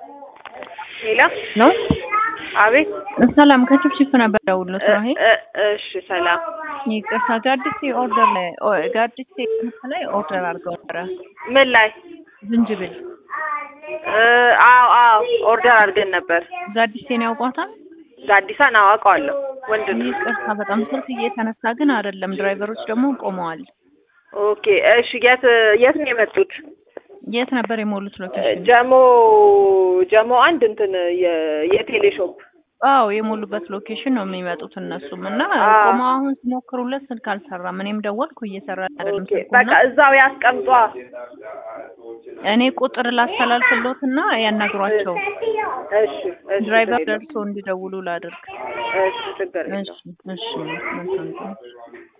ሌላ ነው። አቤት ሰላም ከችፕችፕ ነበር ደውሎ ስራ ይሄ እ- እሺ ሰላም ይቅርታ ጋዲሴ ኦርደር ላይ ኦ- ጋዲሴ ክንፍ ላይ ኦርደር አድርገው ነበረ ምን ላይ ዝንጅብል እ፣ አዎ አዎ ኦርደር አድርገን ነበር ጋዲሴን ያውቋታል ጋዲሳን አዋቀዋለሁ ወንድ ነው ይቅርታ በጣም ስልክ እየተነሳ ግን አይደለም ድራይቨሮች ደግሞ ቆመዋል ኦኬ እሺ የት የት ነው የመጡት የት ነበር የሞሉት ሎኬሽን ጀሞ ጀሞ አንድ እንትን የ- የቴሌ ሾፕ አዎ የሞሉበት ሎኬሽን ነው የሚመጡት እነሱም እና አዎ። ቆመው አሁን ሲሞክሩለት ስልክ አልሰራም እኔም ደወልኩ እየሰራ አይደለም ኦኬ ስልኩ በቃ እና እዛው ያስቀምጧ እኔ ቁጥር ላስተላልፍሎትና ያናግሯቸው እሺ እሺ ድራይቨር ችግር የለም። ደርሶ እንዲደውሉ ላድርግ እሺ ችግር የለም እሺ እሺ መልካም ቀን